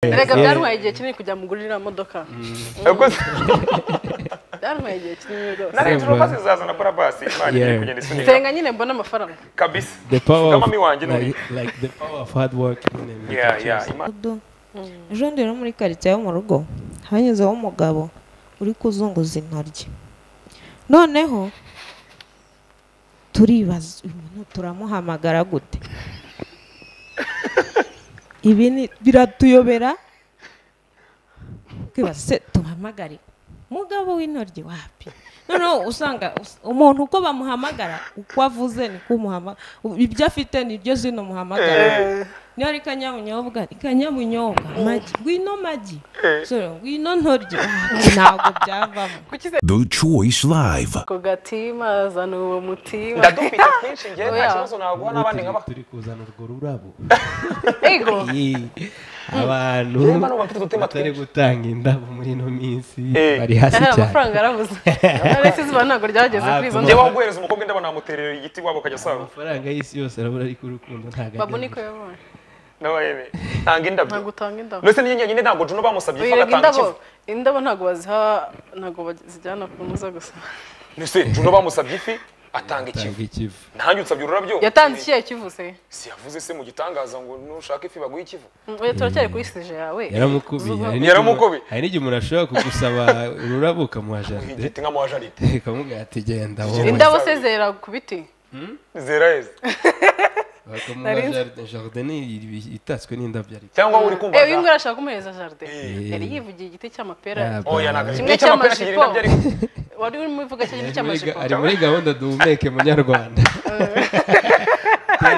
erega byantwaye igihe kinini kujya mugura iriya modoka byantwaye igihe kinini rwose na leta urumva zizazana barabasi imana igiye kugenda isunika nsenga nyine mbona amafaranga kabisa the power kama of, mi wanjye ni like, like the power of hard work and yeah yeah imana mudugudu ejo ndi no muri karitsiye yo mu rugo hanyuzeho umugabo uri kuzunguza intoryi noneho turibaza uyu muntu turamuhamagara gute ibi ni- biratuyobera twibaza se tuhamagare umugabo w'intoryi wapi noneho usanga us- umuntu uko bamuhamagara uko avuze niko umuhamagara ibyo afite nibyo zino muhamagara niba ari kanyabunyobwa ni kanyabunyobwa magi ngwino magi Sorry, ngwino ntoryi Ah, ntabwo byavamo The Choice Live. ku gatima zana uwo mutima ndadufite twinshi ngewe nta Oya. kibazo ubu naguha n'abandi turi- nkaba turi kuzana urwo rurabo ego Iyi, abantu Reba n'ubu bafite udutima batari twinshi. gutanga indabo muri ino minsi Eh. bari hasi ahari cyane amafaranga yarabuze ndetse izuba ntabwo ryageze kuri izo Ah, ngewe ndobo aho guhereza umukobwa indabo namuterera igiti wabo akajya asaba amafaranga y'isi yose arabura ariko urukundo ntabwo ajya babu mu- niko yabonye nawe yeme ntanga indabyo ntabwo utanga indabo ndetse niyo nyine ntabwo juno bamusabye ifa birega agatanga indabo ikivu indabo ntabwo baziha ntabwo bazijyana ku muza gusa ndetse juno bamusabye ifi atanga Atanga ikivu ikivu ntange usabye ururabyo yatanze ikihe kivuse si yavuze se mu gitangaza ngo nushaka ifi baguhe ikivu oya turacyari kuri sije yawe yaramukubiye hari n'igihe- Yaramukubiye. hari n'igihe umuntu ashobora kugusaba ururabo ukamuha jaride igiti nka muwajaride ukamubwira ati genda indabo se zera ku biti zera heza bakamuha Nari nzi- jaride jaride ni ibi- itatswe n'indabyo ariko cyangwa uri kumva Eh, uyu za- nguyu arashaka kumuhereza jaride Eh. yari yivugiye igiti cy'amapera Ah, oya ntabwo Kimwe igiti cy'amapera kigira cy'amajipo. indabyo ariko wari urimo uvuga cyo igiti Ari muri ga- cy'amajipo ari muri gahunda duhumeke munyarwanda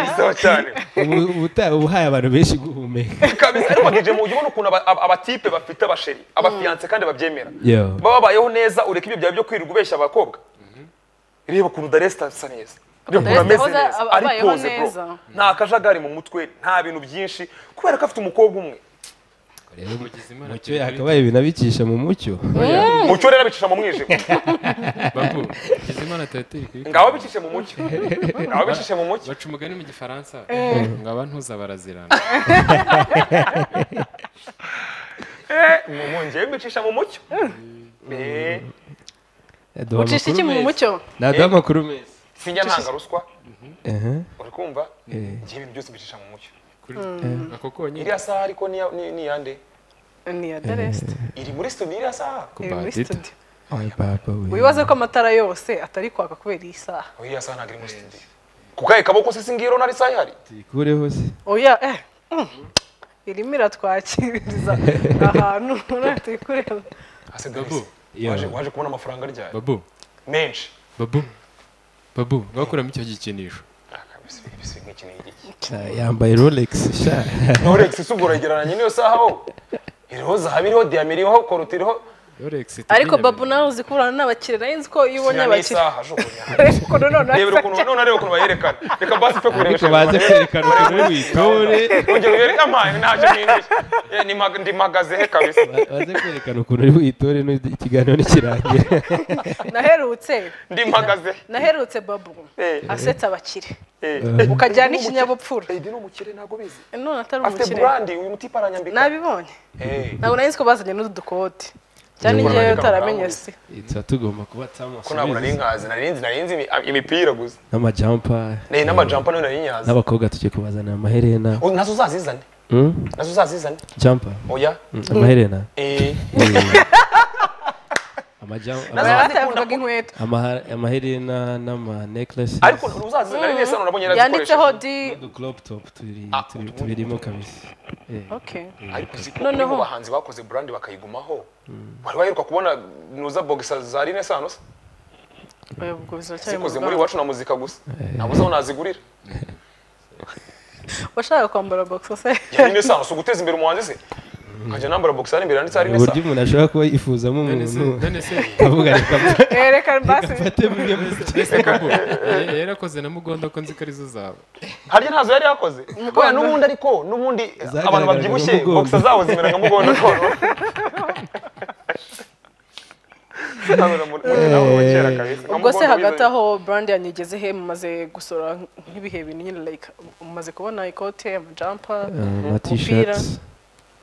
bisaho cyane ubu ubu- ubuhaye abantu benshi guhumeka kabisa ariko bagije mu buryo ubona ukuntu aba- aba- abatipe bafite abasheri abafiyanse kandi babyemera Yo. baba babayeho neza ureka ibyo byawe byo kwirirwa ubeshya abakobwa reba ukuntu daresta asa neza reba ukuntu Daresta ameze wahoze neza aba- ari abayeho poze bro neza. nta kajagari mu mutwe nta bintu byinshi kubera ko afite umukobwa umwe mucyo yakabaye ibintu abicisha mu mucyo mucyo rero abicisha mu mwijima babu Hakizimana turateye kuyikora. ngaho abicishe mu mucyo ngaho abicishe mu mucyo baca umugani mu gifaransa ngo abantuza barazirana mungeye mbicisha mu mucyo Eh, Aduha ucisha amakuru iki mu meza. mucyo naduha amakuru meza sinjya ntanga ruswa Aha. uri kumva Eh. ngewe ibintu byose mbicisha mu mucyo kuri ako konyine iriya saha ariko niya- ni ni iyande ni ya daresite iri muri studio iriya saha iri muri Badita. studio Ay, papa, we. wibaze ko amatara yose atari kwaka kubera iyi saha oya iriya saha ntabwo iri muri studio ku kahe kaboko se singiro nari saha ihari tuyikureho se oya eh mm, irimo iratwakiriza ahantu tuyikureba Ase babu Yo. waje waje kubona amafaranga ryari babu menshi babu babu ngakuramo icyo gikinisho Ah, yambaye rolex sha Rolex isugura yegeranye n'iyo saha aho iriho zahabu iriho diyama iriho korute iriho Rolex ariko babu nawe uzi kurana n'abakiriya narinzi ko iyo ubonye sinyana abakiriya y'isaha jugunya ariko nanone reba ukuntu none areba ukuntu bayerekana reka basi pe ariko kurebesha baze kwerekana ukuntu witore ongera uyereke amazi ntacyo nindishye Ni mag- ndi magazehe kabisa baze kwerekana ukuntu uri witore n'u- ikiganiro n'ikirangira naherutse ndi magazehe naherutse babu Eh, asetsa abakire eh. ukajyana n'ikinyabupfura Eh, ndi n'umukire ntabwo bizi none atari afite umukire burandi uyu mutipe aranyambika nabibonye Eh, ntabwo nari nzi ko bazanye n'udukoti cyane Nibura igihe nandika utaramenye amagambo. se tuba tugomba kuba ko ntabwo nari twamusubiza nkazi nari nzi nari nzi imi- imipira gusa n'amajampa Eh, n'amajampa nayo nari nyazi n'abakobwa tugiye kubazanira amaherena Oh, nazo uzazizane Hmm? nazo uzazizane jampa oya amaherena eh Amajam- Nazo ama- batavugaga inkweto amahar- amaherena n'ama necklaces ariko uzazizana ari neza nabonye yanditseho yarazikoresha di n'udu crop top turi- Ah, turi- utundi- tubirimo kabisa Eh. okay ariko uzi ko Noneho- noneho abahanzi bakoze brand bakayigumaho wari waheruka kubona nuza boxer za Rene Sanos oya ubwo biracyari mu zikoze muri ruganda iwacu na muzika gusa ntabwo uzi aho nazigurira washakaga kwambara boxer se ya Rene Sanos uguteza imbere umuhanzi se nkajya nambara boxer imbere yanditse Rene uburyo Sanos umuntu ashobora kuba yifuzamo none se umuntu none se akavuga reka mfa- Eh, reka basi mfate bimwe muri Mbese babu yari yarakoze na mugondo ko nzi ko arizo zawe harya ntazo yari yakoze oya n'ubundi ariko n'ubundi abantu Zagaragaraga babyibushye mu mugongo. boxer zabo zimera nka mugondo koro Abura muri- muri nawe wa kera kabisa, nka ubwo se mugondo hagati bizanye. aho brand yanyigezehe he mumaze gusora nk'ibihe bintu nyine like mumaze kubona ikote amajampa ama t-shirts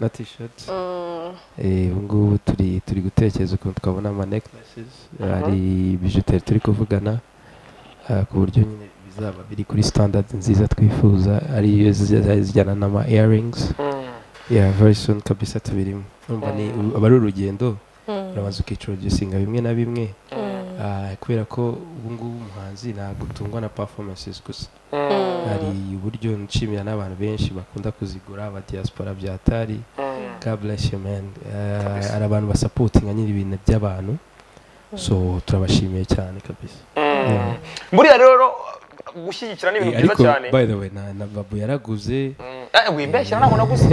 na t-shirt Eh, ubu ngubu turi turi gutekereza ukuntu twabona ama necklaces hari bijuteri turi kuvugana ah, ku buryo nyine bizaba biri kuri standard nziza twifuza ariyo ziza- zijyana n'ama earrings yeah very soon kabisa tubirimo urumva ni aba ari urugendo urabanza ukicurugisinga bimwe na bimwe Ah, kubera ko ubu ngubu umuhanzi ntabwo utungwa na performances gusa hari uburyo nshimira n'abantu benshi bakunda kuzigura aba diaspora byatari God bless you man Eh, hari abantu basapotinga nyiri ibintu by'abantu so turabashimiye cyane kabisa Yeah. buriya rero gushyigikira ni ibintu byiza ariko cyane by the way na, na babu yaraguze Mm. Eh, wimbeshya ntabwo naguze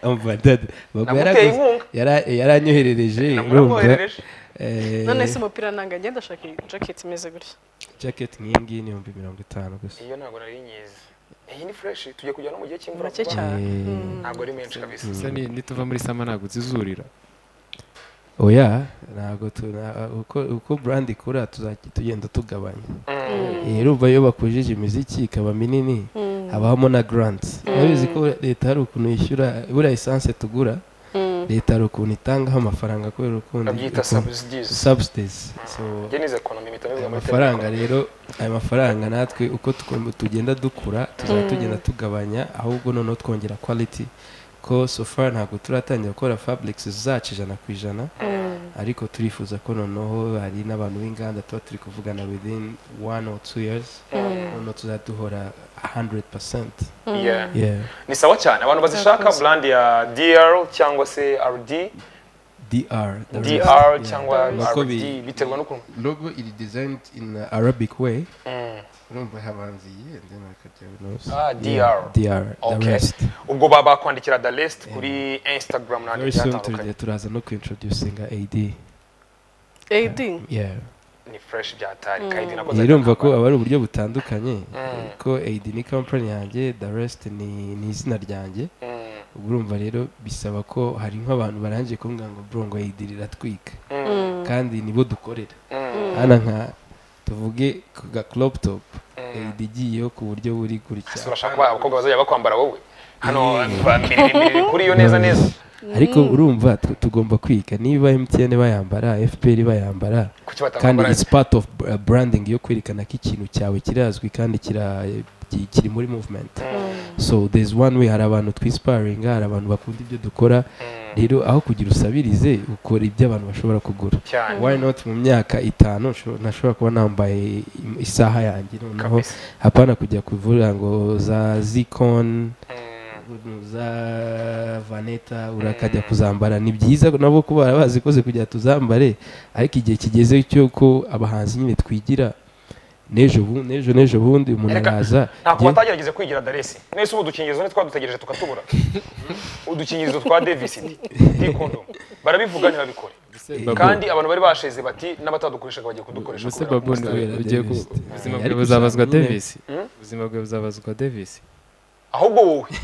umva dada babu Naguteye yaraguze inkunga. yara- yaranyoherereje urumva naguherereje Eh, none se umupira nanga ngenda ashaka jacket imeze gutya jacket nk'iyi ngiyi ni ibihumbi mirongo itanu gusa iyo ntabwo nari nyizi iyi ni fureshi tugiye kujya no mu gihe cy'imvura make kuko cyane Eh, ntabwo ari menshi kabisa Se ni- nituva muri sama ntabwo uzizurira oya ntabwo tu- na- uko uko brand ikura tuzajya tugenda tugabanya Eh, urumva iyo bakujije imiziki ikaba minini habamo na grants urabizi ko leta hari ukuntu yishyura buriya esanse tugura leta hari ukuntu itangaho amafaranga kubera ukuntu babyita sabusidizi subsidies so njye nize ekonomi mpita ayo bivuga muri mafaranga rero ayo mafaranga natwe uko tuko- tugenda dukura tuzajya tugenda tugabanya ahubwo noneho twongera quality ko so far ntabwo turatangira gukora fabrics zacu ijana ku ijana ariko turifuza ko noneho hari n'abantu b'inganda tuba turi kuvugana within one or two years noneho tuzajya duhora 100% telefone. Yeah. yeah ni sawa cyane abantu bazishaka brand ya dr cyangwa se rd dr the rest, dr yeah. cyangwa Nuko rd bi- biterwa n'ukuntu logo iri designed in uh, arabic way Mm. urumva habanza iyi and then hakajya binoze Ah, Yeah, DR. dr the Okay. rest ubwo baba bakwandikira the rest kuri instagram n'ahandi very hagiye soon hatandukanye tujya turaza no kuintroducinga ad ad yeah ni fresh byatari kandi nakoze irumva akamba. ko aba ari uburyo butandukanye ko ad ni company yanjye the rest ni ni izina ryanjye Mm, ubwo urumva rero bisaba ko hari nk'abantu barangiye kumbwira ngo bro ngo ad riratwika kandi nibo dukorera mm, hana nka tuvuge ku ga crop top ad igiyeho ku buryo buri gutya si urashaka ko abakobwa bazajya bakwambara wowe hano bambiririmiririri kuri iyo neza neza ariko urumva tu- tugomba kwiga niba mtn bayambara fpr bayambara kuki kandi batamwambara it's part of uh, branding yo kwerekana ko ikintu cyawe kirazwi kandi kira- ki- kiri muri movement so there's one way hari abantu twisiparinga hari abantu bakunda ibyo dukora rero aho kugira usabirize ukora ibyo abantu bashobora kugura cyane why not mu myaka itanu sho- nashobora kuba nambaye im- isaha yanjye noneho Kabisa. hapana kujya kuvuga ngo za zikon Mm, za vaneta urakajya kuzambara ni byiza nabo ko bara bazikoze kugira tuzambare ariko igihe kigeze cy'uko abahanzi nyine twigira n'ejo bu- n'ejo n'ejo bundi umuntu Reka, araza ntabwo njye- batagerageje kwigira daresi mwese ubu udukingirizo ni twadutegereje tukatubura udukingirizo twa devisidi dikondom barabivuga ntibabikore Babu, kandi abantu bari basheze bati n'abatadukoreshaga bagiye kudukoresha ubuse kubera babu ko- kubera ugiye ku Davis. ubuzima Ari bwawe buzabazwa gushaka nyine. davis ubuzima bwawe buzabazwa davis ahubwo wowe kuko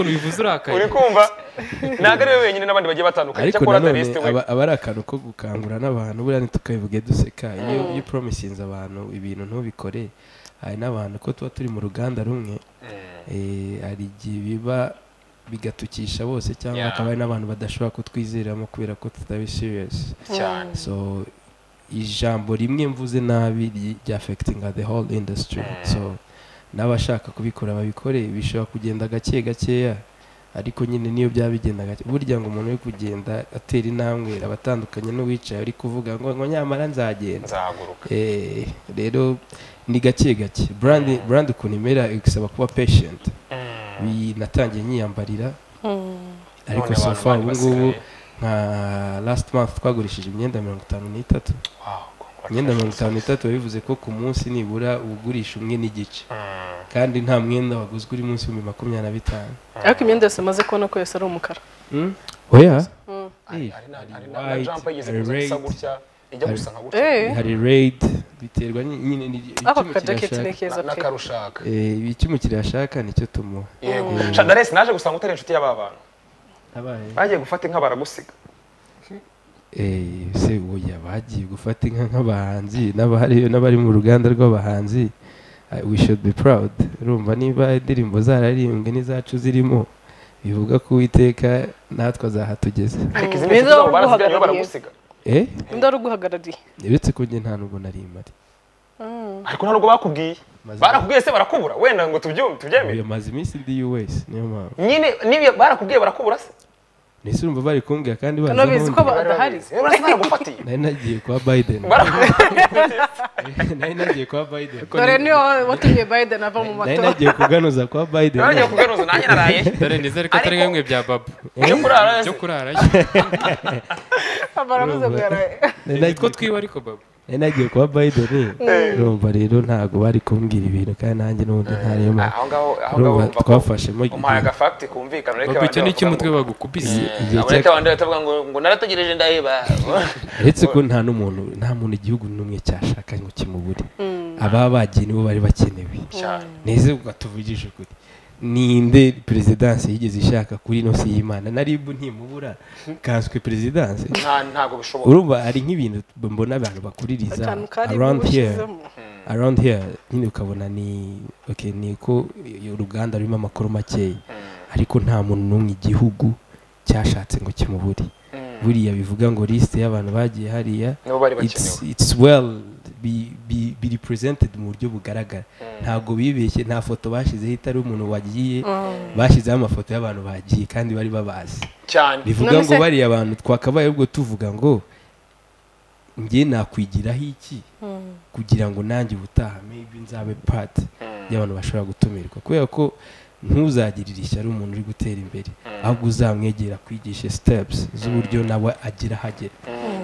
ukuntu bivuze urakaye uri kumva ntabwo ari we wenyine n'abandi bagiye batandukanye ariko cyakora nanone daresi we aba aba ari akantu ko gukangura n'abantu buriya ntitukabivuge duseka iyo iyo upromisinze abantu ibintu ntubikore hari n'abantu ko tuba turi mu ruganda rumwe eh, hari igihe biba bigatukisha bose cyangwa Yeah. hakaba hari n'abantu badashobora kutwizeramo kubera ko tutari serious cyane so ijambo rimwe mvuze nabi ry- ryafegitinga the whole industry so n'abashaka kubikora babikore bishobora kugenda gake gakeya ariko nyine niyo byaba bigenda gake burya ngo umuntu uri kugenda atera intambwe aba atandukanye n'uwicaye uri kuvuga ngo ngo nyamara nzagenda nzahaguruka Eh, rero ni gake gake brandi brandi ukuntu imera igasaba kuba patient Bi- natangiye nyiyambarira ariko None so abantu far bari ubu ngubu basigaye. nka last month twagurishije imyenda mirongo itanu n'itatu Wow, imyenda mirongo itanu n'itatu biba bivuze ko ku munsi nibura ugurisha umwe n'igice Mm, kandi nta mwenda waguzwe uri munsi y'ibihumbi makumyabiri na bitanu ariko imyenda yose maze kubona ko yose ari umukara oya hari Eh, hari na- hari hari na- na white, jampa yigeze hari kuza isa red. gutya ijya gusa nka gutya Eh, hari raid biterwa ny- nyine ni- icyo ako ka umukiriya jacket ni ashaka Na- keza pe n'akarushaka Eh, icyo umukiriya ashaka nicyo tumuha yego shadaresi naje gusanga utari inshuti y'aba bantu abaye bagiye gufata inka baragusiga Eh, se oya bagiye gufata inka nk'abahanzi n'abari n'abari mu ruganda rw'abahanzi I- we should be proud urumva niba indirimbo zararirimbwe n'izacu zirimo bivuga ko uwiteka natwe azahatugeze ariko izi Mm. ni inshuti Nizo zabo barazigaye baguhagarariye. nibo baragusiga eh ninde wari uguhagarariye uretse ko njye nta nubwo nari mpari ariko nta nubwo bakubwiye Maze- barakubwiye se barakubura wenda ngo tubyume tubyemere maze iminsi ndi US niyo mpamvu nyine niba barakubwiye barakubura se nahise urumva bari kumbwira kandi bazi Hano bizi aho ko ndi. badahari Niba urasa baragufatiye nari nagiye kwa Biden barakubwiye nari nagiye kwa Biden dore niyo watumye biden ava mu nari matora nagiye kuganuza kwa Biden bagiye kugaruza nanjye naraye dore nizere ko atari Ariko- nk'imwe bya babo byo kurara byo kurara barabuze ngo yaraye Nari nitwo nagiye- twiwe ariko babo nari nagiye kwa Biden urumva rero ntago bari kumbwira ibintu kandi nanjye n'ubundi ntarimo aho ngaho aho ngaho urumva urumva ko twafashemo umpaye agafakiti kumvikana ureke babo abandi icyo ni bavuga cy'umutwe ngo- bagukubise igihe Eh, cya- ureke abandi batavuga ngo ngo narategereje ndaheba uretse ko nta n'umuntu nta muntu igihugu n'umwe cyashaka ngo kimubure ababa bagiye nibo bari bakenewe cyane neze ubwo tuvugije ukuri ninde perezidansi yigeze ishaka kuri ino si y'imana na rib ntimubura kanswe perezidansi nta ntabwo bishoboka urumva hari nk'ibintu mbona abantu bakuririza akantu kari around here bushyizemo around here nyine ukabona ni okay, ni ko uruganda rurimo amakuru makeya ariko nta muntu n'umwe igihugu cyashatse ngo kimubure buriya bivuga ngo lisite y'abantu bagiye hariya nibo bari bakenewe it's, it's well be, be, be represented mu buryo bugaragara ntabwo bibeshye nta foto bashyizeho itari umuntu wagiye bashyizeho amafoto y'abantu bagiye kandi bari babazi cyane bivuga None ngo se- bariya abantu twakabaye ubwo tuvuga ngo njye nakwigiraho iki kugira ngo nanjye ubutaha maybe nzabe part y'abantu bashobora gutumirwa kubera ko ntuzagirire ishyari umuntu uri gutera imbere ahubwo uzamwegera kwigisha steps z'uburyo nawe agira aho agera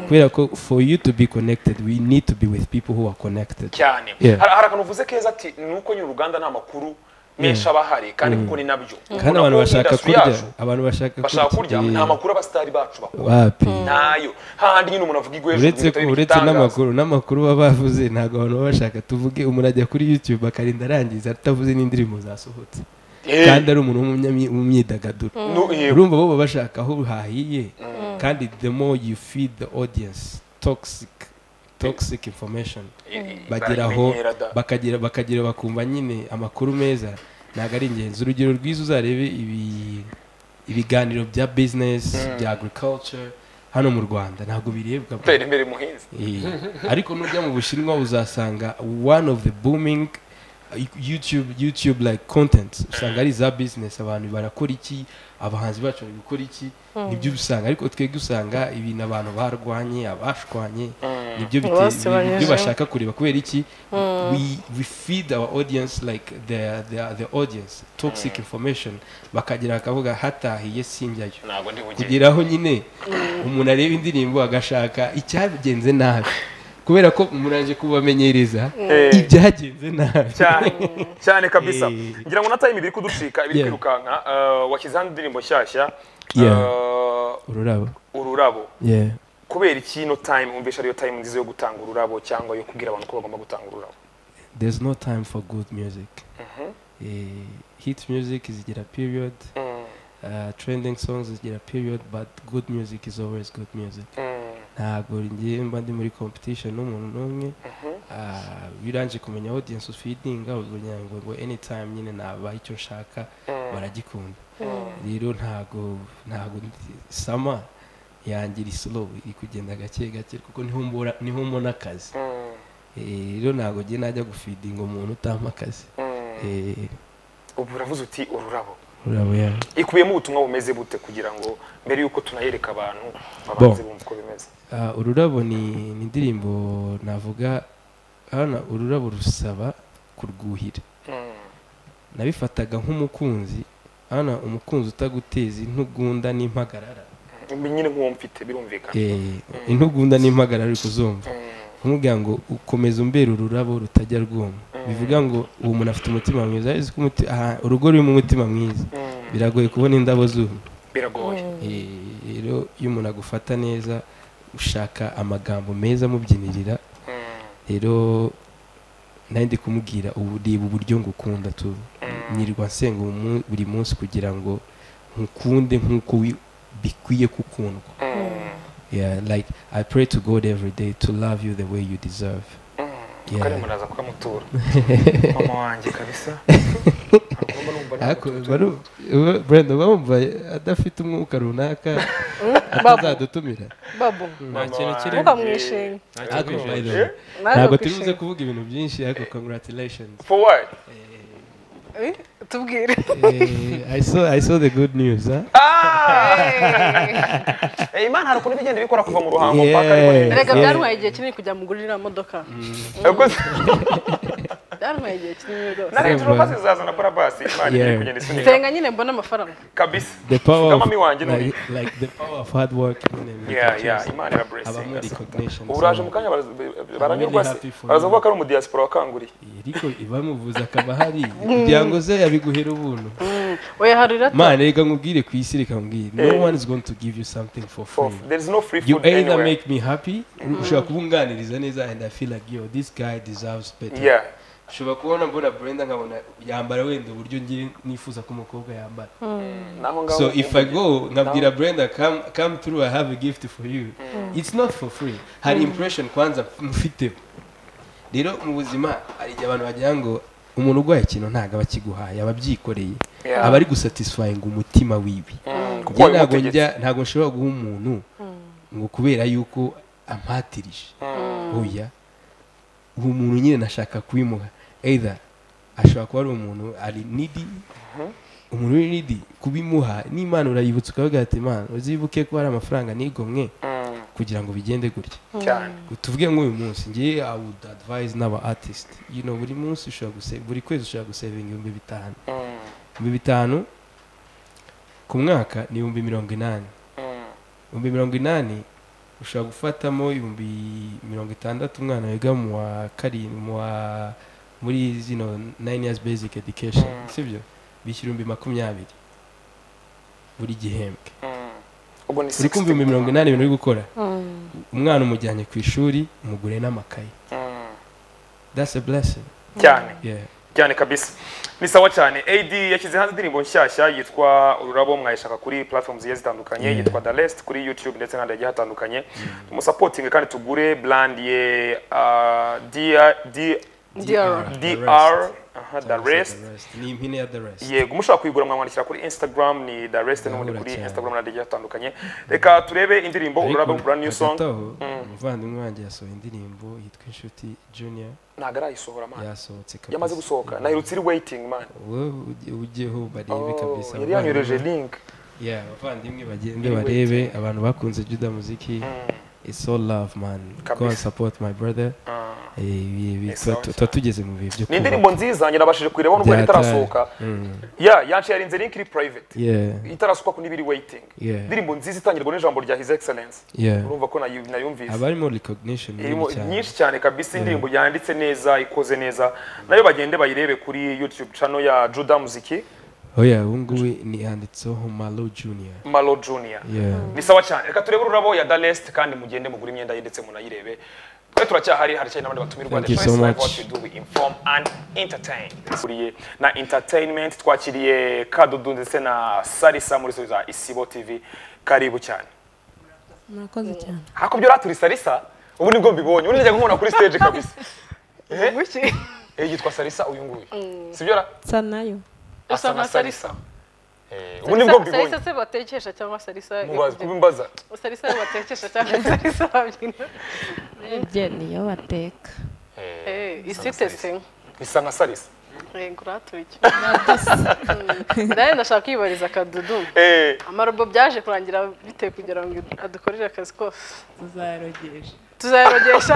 kubera ko for you to be connected we need to be with people who are connected cyane Yeah. hari hari akantu uvuze keza ati ni uko nyine uruganda nta makuru menshi aba ahari kandi kuko ni nabyo kandi abantu Urabona ko bashaka industry kurya yacu, abantu bashaka bashaka kurya Eh, nta makuru abasitari bacu bakora wapi ntayo hahandi nyine umuntu avuga igwejo uretse ko- uretse n'amakuru n'amakuru baba bavuze ntabwo abantu baba bashaka tuvuge umuntu ajya kuri youtube akarinda arangiza atavuze n'indirimbo zasohotse kandi ari umuntu w'umunyami- w'umwidagaduro urumva bo baba bashaka aho hahiye kandi the more you feed the audience toxic toxic information bageraho bakagira bakagira bakumva nyine amakuru meza ntabwo ari ingenzi urugero rwiza uzarebe ibi ibiganiro bya business bya agriculture hano mu rwanda ntabwo birebwa tera imbere muhinzi Eh, ariko nujya mu bushinwa uzasanga one of the booming uh, youtube youtube like content usanga ari za business abantu barakora iki abahanzi bacu bari gukora iki nibyo usanga ariko twebwe usanga ibintu abantu barwanye abashwanye nibyo bite- Abasebanyije. nibyo bashaka kureba kubera iki we, we feed our audience like the, the, the audience toxic information bakagira bakavuga hatahiye sinjyayo ntabwo ndi bugere kugeraho nyine umuntu areba indirimbo agashaka icyagenze nabi kubera ko umuntu aje kubamenyereza Eh. ibyagenze nabi cyane cyane kabisa Eh. ngira ngo na time ibiri kuducika ibiri Yeah. kwirukanka eh, washyizeho indirimbo nshyashya Yeah. eh, ururabo ururabo yeah kubera iki ino time wumvisha ariyo time nziza yo gutanga ururabo cyangwa yo kubwira abantu ko bagomba gutanga ururabo there's no time for good music Eh, hit music is get a period uh, trending songs is get a period but good music is always good music ntabwo ngiye mba ndi muri competition n'umuntu n'umwe Ah, biranje kumenya audience feeding ugira ngo ngo anytime nyine naba icyo nshaka baragikunda rero ntago ntago sama yangira slow iri kugenda gake gake kuko niho mbura niho mbona akazi Eh, rero ntago ngiye najya gufidinga umuntu utampa akazi Eh, ubu uravuze uti ururabo urabo yawe ikubiyemo ubutumwa bumeze bute kugira ngo mbere y'uko tunayereka abantu Bon. babanze bumva uko bimeze Ah, ururabo ni ni indirimbo navuga hano ururabo rusaba kurwuhira nabifataga nk'umukunzi hano umukunzi utaguteza intugunda n'impagarara Mm, nyine nk'uwo mfite birumvikana Eh, intugunda n'impagarara uri kuzumva umubwira ngo ukomeza umbera ururabo rutajya rwuma bivuga ngo uwo muntu afite umutima mwiza azi ko umuti- aha, urugo rurimo umutima mwiza biragoye kubona indabo zumye biragoye Eh, rero iyo umuntu agufata neza ushaka amagambo meza amubyinirira rero nari ndi kumubwira ubu reba uburyo ngukunda tu nyirirwa nsenga umu- buri munsi kugira ngo nkukunde nk'uko wi- bikwiye gukundwa yeah like i pray to god every day to love you the way you deserve kare muraza kukamutura mama wanjye kabisa Agomba numva nta ariko mutuzo. baru- ubu- Brenda uba wumva adafite umwuka runaka babu atazadutumira babu nta kintu kiri ntukamwishime nta Ariko kintu by the kiri way, Naje ntabwo turi buze kwishima. kuvuga ibintu byinshi ariko congratulations for what Eh, tubwire Eh, I saw I saw the good news huh? Eh, imana hari ukuntu bigenda bikora kuva mu ruhango Yeah. mpaka ariko neza reka Yeah. byantwaye igihe kinini kujya mugura iriya modoka Yakoze- byantwaye igihe kinini rwose na retro bus izazana kora bus imana igiye Yeah. kugenda isunika nsenga nyine mbona amafaranga kabisa the power of, Kama mi wanjye like, nuri like the power of hard work and yeah yeah imana ira abamo blessing recognition ubu uraje so- mu kanya baraz- be- really baranyurwa se happy for barazavuga you. ko ari umudiaspora wakanguriye iriko ibamuvuza akaba hari kugira ngo ze yabiguhera ubuntu oya hari irata mane reka nkubwire ku isi reka nkubwire no one is going to give you something for For- free there is no free you food either anywhere make me happy ushobora kubunganiriza neza and i feel like yo this guy deserves better yeah ushobora kubona mbona brenda nkabona yambara wenda uburyo ngiye nifuza ko umukobwa yambara naho ngaho so if i go nkabwira brenda come come through i have a gift for you it's not for free hari impression kwanza mfite rero mu buzima hari igihe abantu bagira ngo umuntu urwaye ikintu ntabwo aba akiguhaye aba abyikoreye Yeah. aba ari gusatisfying umutima wiwe Mm, kuko njye ntabwo wabimutegetse. njya ntabwo nshobora guha umuntu ngo kubera yuko ampatirije oya uwo muntu nyine nashaka kubimuha either ashobora kuba ari umuntu ari nidi umuntu uri nidi kubimuha n'imana urayibutsa ukavuga ati imana uzibuke ko hari amafaranga nigomwe Mm, kugira ngo bigende gutya cyane tuvuge nk'uyu munsi ngiye i would advise n'aba artist you know, buri munsi ushobora guse- buri kwezi ushobora gusevinga ibihumbi bitanu Mm, ibihumbi bitanu ku mwaka ni ibihumbi mirongo inani mm, ibihumbi mirongo inani ushobora gufatamo ibihumbi mirongo itandatu umwana wiga mu wa karindwi mu wa muri zino nine years basic education Mm. sibyo bishyura ibihumbi makumyabiri buri gihembwe mm. ubwo ni uri kumva 60. ibihumbi mirongo inani ibintu uri gukora umwana umujyanye ku ishuri umugure n'amakaye Mm, that's a blessing cyane yeah cyane kabisa ni sawa cyane ad yashyize hanze indirimbo nshyashya yitwa ururabo mwayishaka kuri platform zigiye zitandukanye Yeah. yitwa the rest kuri youtube ndetse n'ahandi hagiye hatandukanye tumusapotinge kandi tugure brand ye uh, DR, D- DR. dr aha, the Cyangwa se rest the rest. ni impine ya the rest yego mushobora kuyigura mwamwandikira kuri instagram ni the rest n'ubundi Ndahura kuri cyane. instagram n'ahandi hagiye hatandukanye reka turebe indirimbo Ariko ururabo brand new song hagati aho, umuvandimwe wanjye yasohoye indirimbo yitwa inshuti junior ntabwo arayisohora man yasohotse kabisa yamaze gusohoka nahirutse iri waiting man wowe ujye- ujyeho barebe Oh, kabisa yari yanyoreje link Yeah, abavandimwe bagende barebe abantu bakunze juda muziki it's all love man go and Kabisa. support my brother Ah. Eh, ibi- ibi- Ni sawa tuba- cyane. tuba tugeze mu bihe byo ni indirimbo nziza nabashije kuyirebaho nubwo yari Byatari. itarasohoka Mm. ya yanciye rinze link iri private yeah itarasukwa ku n'ibiri waiting Yeah. indirimbo nziza itangirwa n'ijambo rya his excellence yeah urumva ko nayu- nayumvise haba harimo recognition nini irimo cyane. nyinshi cyane kabisa indirimbo yanditse neza ikoze neza nayo bagende bayirebe kuri youtube channel ya juda muziki oya ubu ngubu ni handitseho malo junior malo junior yeah ni sawa cyane reka turebe ururabo ya darest kandi mugende mugure imyenda ye ndetse munayirebe twe turacyahari haracyari n'abandi batumirwa Thank you The so choice live much. what we do we inform and entertain Turiye na entertainment twakiriye kadudu ndetse na sarisa muri studio za isibo tv karibu cyane murakoze cyane hakubyo uraturi sarisa ubu nibwo mbibonye ubu nijya nkubona kuri stage kabisa eh buki eh, yitwa sarisa uyu nguyu sibyo ra nsa nayo asa na sarisa Eh, ubu nibwo mbibonye sarisa se batekesha cyangwa sarisa mubaza kubimbaza sarisa yo batekesha cyangwa sarisa babyina ibye niyo bateka Eh, isitese bisa nka sarisa yego uratuye ndaye ndashaka kwibariza akadudu eh amarobo byaje kurangira bite kugira ngo adukorere akazi kose tuzayarogesha tuzayarogesha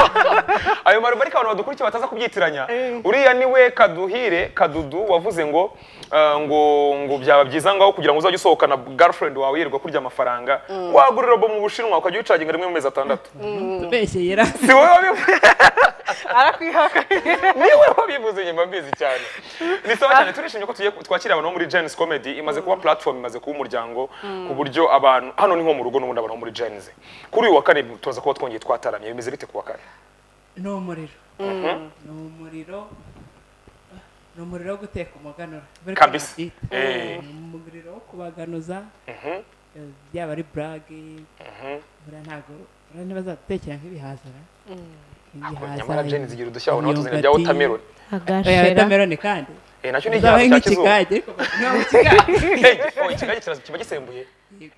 ayo maruba ariko abantu badukurikiye bataza kubyitiranya uriya niwe kaduhire kadudu wavuze ngo ah, ngo ngo byaba byiza ngaho kugira ngo uzajye usohokana girlfriend wawe yirirwa kurya amafaranga wagura robo mu bushinwa ukajya uyicaginga rimwe mu mezi atandatu tubeshye yirasa si wowe wabivuze arakwihaka niwe wabivuze nyuma mbizi cyane ni sawa cyane turishimye ko tugiye twakira abantu bo muri Genesis Comedy imaze kuba platform imaze kuba umuryango ku buryo abantu hano ni nko mu rugo n'ubundi abantu bo muri Genesis kuri uyu wa kane turaza kuba twongeye twataramye bimeze bite ku wa kane ni umuriro ni umuriro ni umuriro wo guteka umuganura Buri kwa Kabisa. babyita. Eh. ni umuriro wo kubaganuza Eh, byaba ari burage buriya ntabwo buriya ntibazadutekera nk'ibihaza ra? nyamara jeni zigira udushya ubona tuzina bya watermelon oya agashera watameroni kandi Eh, nacyo ni uzabaye igihano cya kizungu nk'ikigage ariko ntabwo ikigage Hey, oh, ikigage kirazwi, kiba gisembuye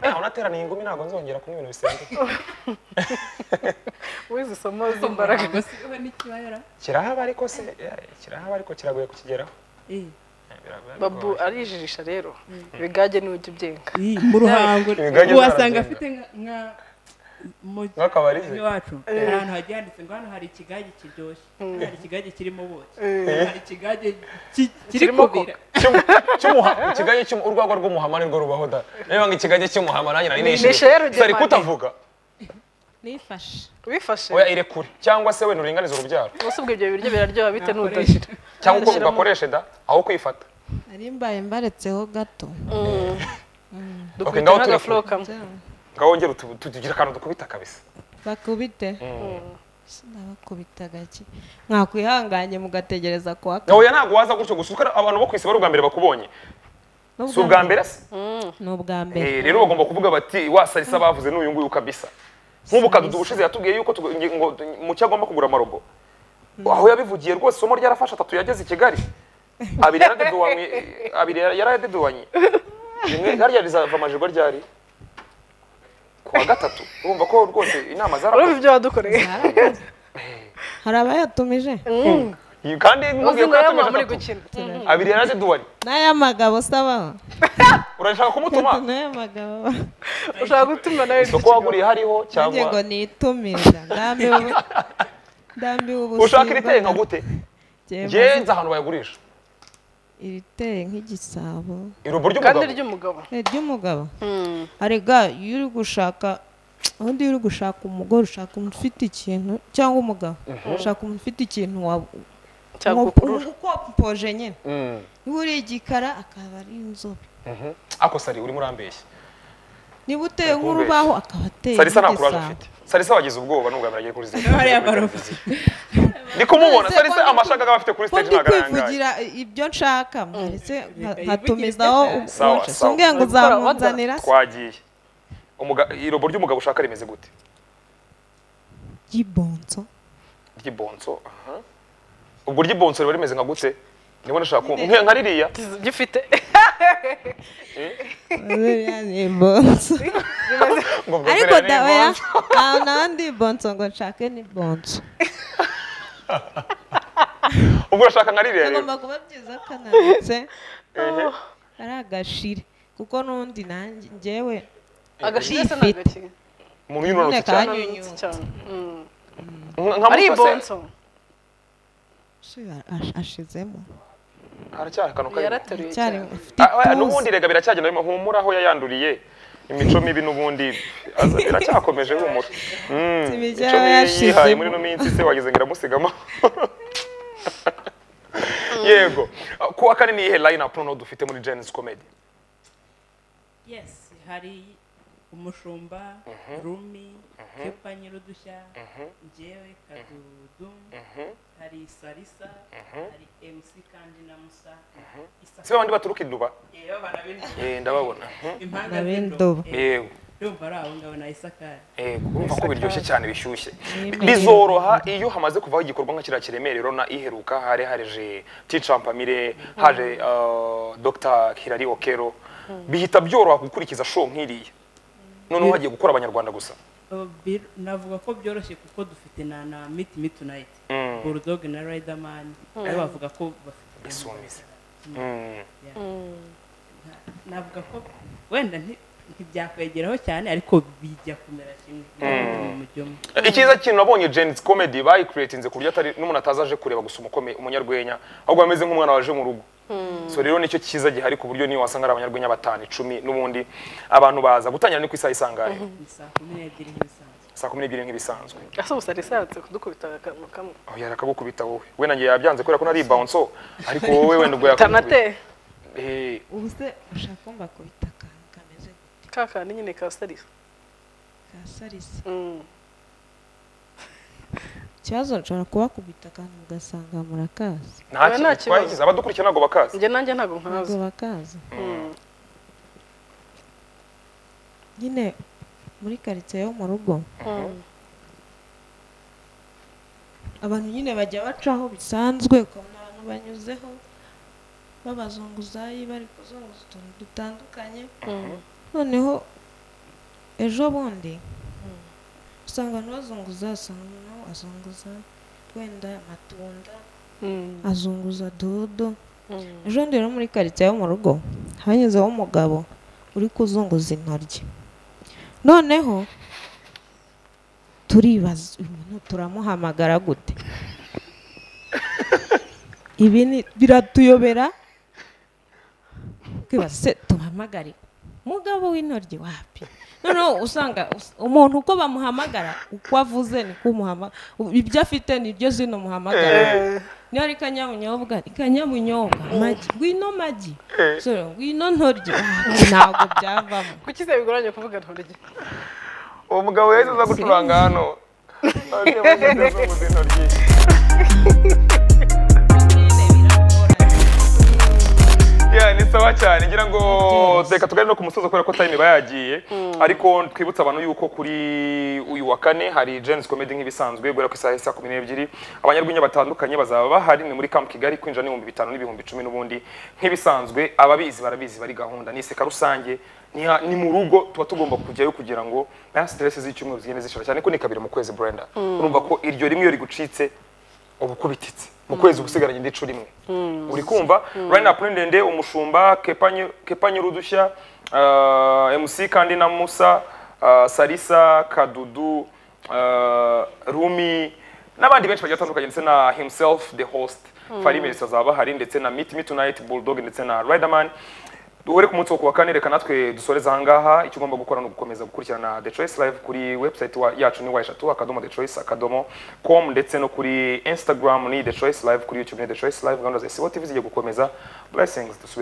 nawe unateraniye ingumi ntabwo nzongera kunywa ibintu bisembuye wize isomo z'imbaraga ntabwo siho n'ikibayara kirahaba ariko se eh, kirahaba ariko kiragoye kukigeraho Eh, Eh, biragoye, babu bigoye. arijijisha rero ibigage n'ujya ubyenga eh, mu ruhango Ibigage wasanga zaragenda. afite nka- nka mu Nk'akabari ze. iwacu ahantu hagiye handitse ngo hano hari ikigage kiryoshye hari ikigage kirimo ubuki hari ikigage ki- kiri Kirimo kubira Cy'umu- cy'umuha- ikigage cy'umu- urwagwa rw'umuhama nirwo rubaho da niba ngo ikigage cy'umuhama nanjye nari nishimye Nishe rero, sari Gemani. kutavuga nifashe wifashe oya ire kure cyangwa se wenda uringanize urubyaro ubuse ubwo ibyo biryo biraryoha bite Nakoresha. n'udashyira cyangwa uko Nashyiramo- bigakoreshe da aho kwifata nari mbaye mbaretseho gato Okay, dukubita ngaho turi n'agafuro kamwe ngawongere tugira akantu dukubita kabisa bakubite sinabakubita gake mwakwihanganye mugategereza kuwa kane. oya ntabwo waza gutyo gusa kuko abantu bo ku isi bari ubwa mbere bakubonye Ni si ubwa mbere se ni ubwa mbere Eh, rero bagomba kuvuga bati wasarisa bavuze n'uyu nguyu kabisa nk'ubu kadudu ubushize yatubwiye yuko tugo- nge- ngo mucyo agomba kugura amarobo aho yabivugiye rwose isomo ryarafashe atatu yageze i kigali abiri yaradedubanye abiri yara- yaradedubanye rimwe hariya rizava amajirwa ryari ku wa gatatu urumva ko rwose inama urumva zarakoze ibyo wadukoreye hari abayatumije kandi uzi nkubwiye ko ngo yaba muri yatumije atatu gukina abiri yaradedubanye n'ay'amagabo sabaho urashaka kumutuma n'ay'amagabo ushaka gutuma nawe isoko waguriye hariho nanjye ngo cyangwa nitumira ndambiwe ubu- ndambiwe ubusinzi ushaka iriteye nka gute gute ngenze ahantu bayagurisha iriteye nk'igisabo irubo ry'umugabo kandi ry'umugabo ni iry'umugabo arega iyo uri gushaka ubundi iyo uri gushaka umugore ushaka umuntu ufite ikintu cyangwa umugabo ushaka umuntu ufite ikintu wa- cyagukurura uko mpoje nyine Mm. niba uri igikara akaba ari inzobe Mhm. ako sari urimo urambeshya niba uteye nk'urubaho akaba ateye sarisa nta kuraje nk'igisabo. ufite sarisa wagize ubwoba n'ubwa mbere agiye kuri stage hariya barobo ndi kumubona Ese sarisa ko ndi amashaka aba afite kuri ko stage ndi ntabwo arangaye kwivugira ibyo nshaka ndetse nkatumizaho Sawa, ubukonje sawa. simbwiye ngo Bakora, uzamunzanira se twagiye Umuga- irobo ry'umugabo ushaka rimeze gute ry'ibonso ry'ibonso aha. ubwo ry'ibonso riba rimeze nka gute niba nashaka kumva Nka- nka ririya gifite Biriya ni ibonso ngo ubwo ariko ziriya ni da oya ibonso. ntawe nawe ndi ibonso ngo nshake ni bonso ubwo urashaka nka ririya rero agomba kuba byiza kananutse ari agashire kuko n'undi nanjye njyewe agashyiga se ni agakina umuntu yunanutse cyane kanyunyutse cyane Mm. Nka- nka ari Mutasi, ibonso ashizemo haracyari akantu karimo yarateruye cyari cyane ufite Ah, oya, ituze n'ubundi rega biracyagenda bimwe humura aho yayanduriye imico mibi n'ubundi aza- biracyakomeje humura Mm, Imijyi imico yaba mibi yihaye yashizemo. muri ino minsi se wageze ngo iramusigamo yego Ah, ku wa kane ni iyihe line up noneho dufite muri Genesis Comedy yes hari umushumba rumi kepa nyirudushya njyewe kadudu hari sarisa hari mc kandi na musa si babandi baturuka induba yewe abana b'indobo Eh, ndababona Mhm. impanga ab'indobo. z'indobo Eh, yego ndumva ari abo ngabo na isakari yego urumva ko biryoshye cyane bishyushye N'imirire. bizoroha iyo hamaze kuvaho igikorwa nka kiriya kiremerero na iheruka hari haje ticampamire haje uh, dr hilari okero bihita byoroha gukurikiza show nk'iriya noneho hagiye gukora abanyarwanda gusa Oh, bir- navuga ko byoroshye kuko dufite na na miti miti nayiti burudogi na rayidamani nawe bavuga ko bafite bisumize Mm. navuga ko wenda nti- ntibyakwegeraho cyane ariko bijya kumera kimwe mu mujyo umwe icyiza kintu nabonye Jen's Comedy bayikuriyetinze ku buryo atari n'umuntu ataza aje kureba gusa umukome umunyarwenya ahubwo ameze nk'umwana waje mu rugo so rero nicyo cyiza gihari ku buryo niyo wasanga ari abanyarwenya batanu icumi n'ubundi abantu baza gutangira ni ku isaha isangahe ni saa kumi n'ebyiri nk'ibisanzwe saa kumi n'ebyiri nk'ibisanzwe ese ubusa risanse kudukubita akantu kamwe aho yari akagukubita wowe we nanjye yabyanze kubera ko nari bounce ariko wowe wenda ubwo yakugukubita tanate Eh, ubu se ushaka kumva kubita akantu kameze ka kandi nyine ka sarisa nka sarisa Mm. ikibazo nshobora kubakubita akantu ugasanga murakazi nta Oya, nta kintu kibazo. twagize abadukurikira ntabwo bakazi njye nanjye ntabwo ntabwo nkazi bakazi Mm. nyine muri karitsiye yo mu rugo abantu nyine bajya bacaho bisanzwe ukabona abantu banyuzeho b'abazunguzayi bari kuzunguza utuntu dutandukanye noneho ejo bundi usanga abantu bazunguza usanga umuntu azunguza wenda amatunda azunguza dodo ejo bundi rero muri karitsiye yo mu rugo hanyuzeho umugabo uri kuzunguza intoryi noneho turibaza uyu muntu turamuhamagara gute ibi ni- biratuyobera twibaza se tuhamagare mugabo w'intoryi wapi noneho usanga us- umuntu uko bamuhamagara uko avuze niko umuhamagara ibyo afite nibyo zino muhamagara niba ari kanyabunyobwa ni kanyabunyobwa magi ngwino magi Sorry, ngwino ntoryi Ah, ntabwo byavamo kuki se bigoranye kuvuga ntoryi uwo mugabo yahise aza gucuranga hano azunguza intoryi Yeah, ni sawa cyane ngira ngo reka tugane no ku musozo kubera ko time iba yagiye ariko twibutsa abantu yuko kuri uyu wa kane hari Jens Comedy nk'ibisanzwe guhera ku isaha isa kumi n'ebyiri abanyarwenya batandukanye bazaba bahari ni muri Camp Kigali kwinjira n'ibihumbi bitanu n'ibihumbi icumi n'ubundi nk'ibisanzwe ababizi barabizi bari gahunda ni iseka rusange ni ha- ni mu rugo tuba tugomba kujyayo kugira ngo na stress z'icyumweru zigende zishira cyane ko ni kabiri mu kwezi Brenda urumva ko iryo rimwe iyo rigucitse ubu kubititse mu kwezi uba usigaranye indico rimwe uri kumva rayini apu ni ndende umushumba Kepa Kepa nyir'udushya ah, mc kandi na musa ah, sarisa kadudu ah, rumi n'abandi benshi bagiye batandukanye ndetse na himself the host farimerisi azaba ahari ndetse na miti miti nayiti bulldog ndetse na riderman duhure ku munsi wo kuwa kane reka natwe dusoreze ahangaha icyo ugomba gukora ni ugukomeza gukurikirana The Choice Live kuri website wa, yacu ni wayeshatu akadomo The Choice akadomo com ndetse no kuri Instagram ni The Choice Live kuri YouTube ni The Choice Live gahunda za SBO TV zigiye gukomeza blessings dusubire